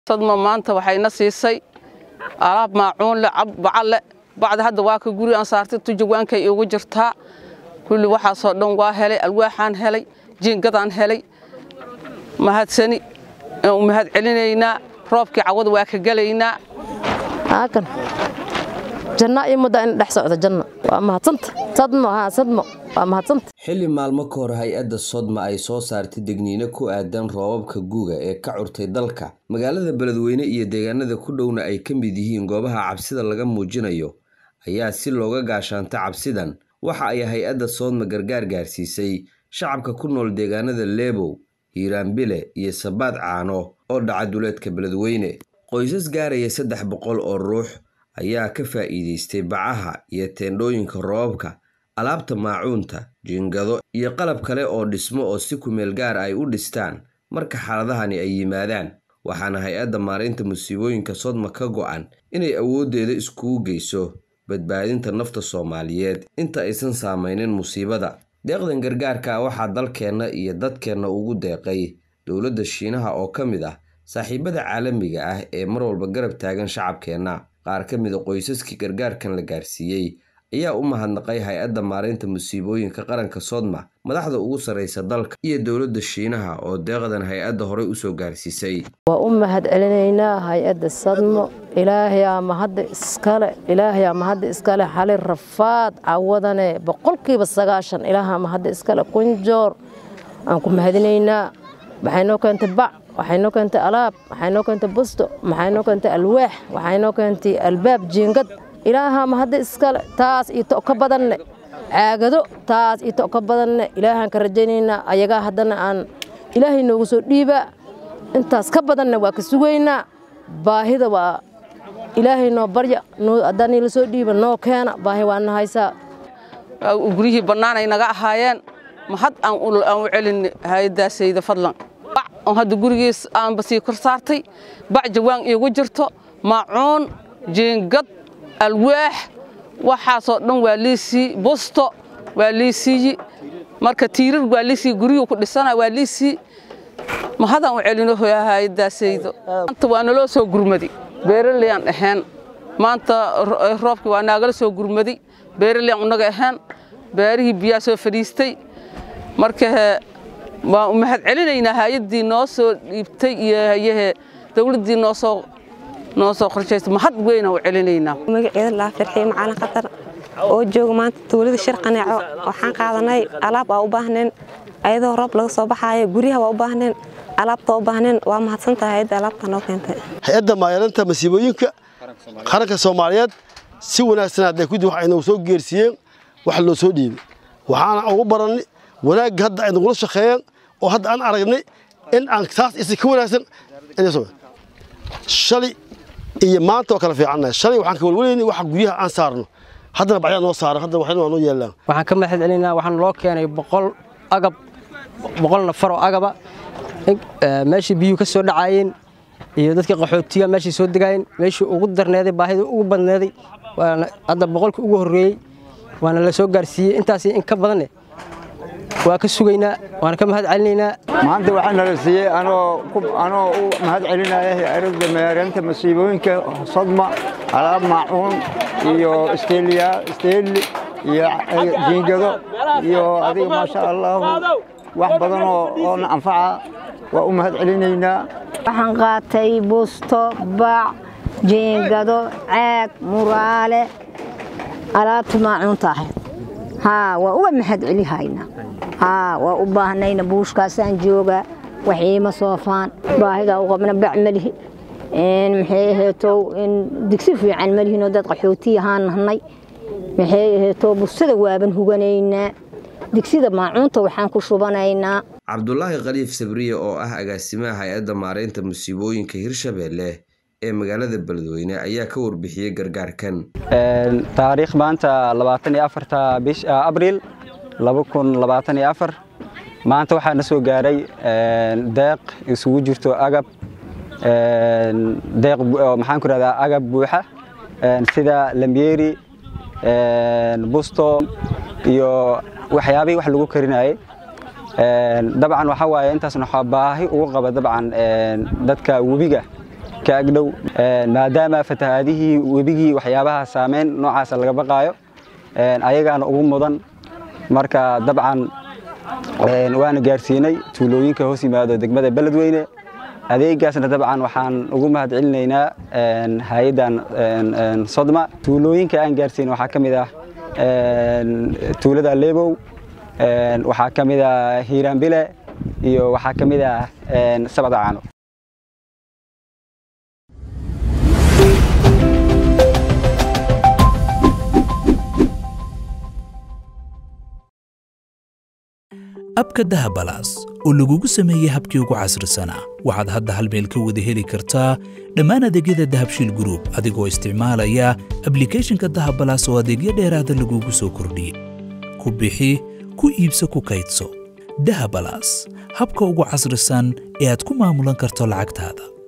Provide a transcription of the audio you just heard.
sadma maanta waxayna siisay alaab maacuunle bacalle bacda hadda waa ka guri aan saartay tujawaankay iigu jirtaa kulli waxaasoo dhan waa helay alwaaxaan helay jiingadaan helay mahadsani u mahad celinaynaa roobkii cawada waa ka gelaynaa haakan janna iyo mudda in dhex socda janna waa mahadsanta sadmo haa sadmo waa mahadsanta xilli maalmo ka hor hay-adda sodma ay soo saartay degniino ku aadan roobabka guga ee ka curtay dalka magaalada beledweyne iyo deegaanada ku dhowna ay ka mid yihiin goobaha cabsida laga muujinayo ayaa si looga gaashaanta cabsidan waxa ay hay-adda soodma gargaar gaarsiisay shacabka ku nool deegaanada leebow hiiraanbile iyo sabaad caano oo dhaca duleedka beledweyne qoysas gaaraya saddex boqol oo ruux ayaa ka faa'iidaystay bacaha iyo teendhooyinka roobabka alaabta maacuunta jiingado iyo qalab kale oo dhismo oo si kumeel gaar ay u dhistaan marka xaaladahani ay yimaadaan waxaana hay-adda maaraynta musiibooyinka sodma ka go'an inay awooddeeda iskugu geyso badbaadinta nafta soomaaliyeed inta aysan saamaynin musiibada deeqdan gargaarka waxaa dalkeenna iyo dadkeenna ugu deeqay dowladda shiinaha oo ka mid ah saaxiibada caalamiga ah ee mar walba garab taagan shacabkeenna qaar ka mid a qoysaskii gargaarkan la gaarsiiyey ayaa u mahadnaqay hay-adda maaraynta musiibooyinka qaranka sodma madaxda ugu sarraysa dalka iyo dowladda shiinaha oo deeqdan hay-adda horey usoo gaarsiisay waa u mahad celinaynaa hay-adda sadmo ilaahayaa mahadda iskale ilaahayaa mahadda iskale xali rafaad cawadane boqolkiiba sagaashan ilaahaa mahadda iskale kunjoor aan ku mahadinaynaa waxay noo keentay bac waxay noo keentay alaab waxay noo keentay busto waxay noo keentay alwaax waxay noo keentay albaab jiingad ilaahaa mahadda iskale taas iyo to ka badanne caagado taas iyo to ka badanne ilaahaan ka rajaynaynaa ayagaa haddana aan ilaahay noogu soo dhiibaa intaas ka badanna waa ka sugaynaa baahida waa ilaahay noo barya haddaan ila soo dhiiba noo keena baahi waa na haysaa guryihii bannaanay naga ahaayeen mahad aan u celin hay-addaasayda fadlan bac oo hadda gurigiis aanba sii kor saartay bac jawaan iigu jirto maacuun jiingad alwaax waxaasoo dhan waa liisii busto waa liisiiyi marka tiirar waa liisii guryuu ku dhisana waa liisii mahadaan u celino hay-addaasaydo maanta waa naloo soo gurmadi beeraleyaan ahayn maanta roobkii waa naagala soo gurmadi beeraleyaan unaga ahayn beerihii biyaa soo fadhiistay marka waan u mahad celinaynaa hay-addii noo soo dhiibtay iyo hayahe dowladdii noo soo noo soo qorshaysay mahad weynaan u celinaynaa magaceeda laa firxiye macalin khatar oo jooga maanta tuulada shir qaneeco waxaan qaadanay alaab aa u baahneen ayadoo roob laga soo baxaayo guryaha waa u baahneen alaabta u baahneen waa mahadsantahay hay-adda alaabta noo keentay hay-adda maayalinta masiibooyinka qaranka soomaaliyeed si wanaagsan hadday kudi wax aynagu soo geersiiyeen wax loo soo dhiibay waxaana ugu barannay wanaagga hadda ay nagula shaqeeyeen oo hadda aan aragnay in aan saas isi ka wanaagsan shalay iyo maanta oo kala fiicannahay shalay waxaan ka walwalaynay waxa guryaha aan saarno haddana bacyaa noo saaran haddana waxna waa noo yeelaan waxaan ka mahad celinaa waxaan loo keenay boqol agab boqol nafar oo agaba meeshii biyuhu ka soo dhacaayeen iyo dadkii qaxootiga meeshii soo degaayeen meeshii ugu darneeday baahida ugu badneeday waana hadda boqolkii ugu horreeyey waana la soo gaarsiiyey intaas in ka badanne waa ka sugaynaa waana ka mahad celinaynaa maanta waxaa nala siiyey anoo anoo u mahad celinaya hay-adda maareynta masiibooyinka sodma alaab maacuun iyo isteeliya isteeli iyo jiingado iyo adiga maasha allahu wax badan oo na anfaca waa u mahad celinaynaa waxaan qaatay busto bac jiingado caag muraale alaabta maacuunta ahayd haa waa uga mahad celihaynaa haa waa u baahnayna buushkaasaan joogaa waxiima soofaan baahidaa u qabna bac malihi maxay aheetow digsi fiican malihinoo dad qaxooti ahaan nahnay maxay aheetow bustada waaban huganaynaa digsida maacuunta waxaan ku shubanaynaa cabdulaahi khaliif sabriye oo ah agaasimaha hay-adda maaraynta musiibooyinka hirshabeelle ee magaalada beledweyne ayaa ka warbixiyey gargaarkan taariikh maanta labaatan iyo afarta bish abriil laba kun labaatan iyo afar maanta waxaa na soo gaaray deeq isugu jirto agab deeq maxaan ku rahdaa agab buuxa sida lamyeeri busto iyo waxyaabihii wax lagu karinayay dabcan waxaa waaye intaasna waxaa baahi ugu qaba dabcan dadka webiga ka agdhow maadaama fatahaadihii webigii waxyaabaha saameyn noocaasa laga baqaayo ayagaana ugu mudan marka dabcan waana gaarsiinay tuulooyinka hoos yimaado degmada beledweyne adeegaasna dabcan waxaan ugu mahad celinaynaa hay-addan sodma tuulooyinka aan gaarsiin waxaa ka mid ah tuulada lebow waxaa ka mid ah hiiraanbile iyo waxaa ka mid ah sabada caano abka dahabalaas oo lagugu sameeyey habkii ugu casrisanaa waxaad hadda hal meel ka wada heli kartaa dhammaan adeegyada dahabshiil gruub adigoo isticmaalaya ablikhethonka dahabalaas oo adeegyo dheeraada lagugu soo kordhiyey ku bixi ku iibso ku kaydso dahabalaas habka ugu casrisan ee aad ku maamulan karto lacagtaada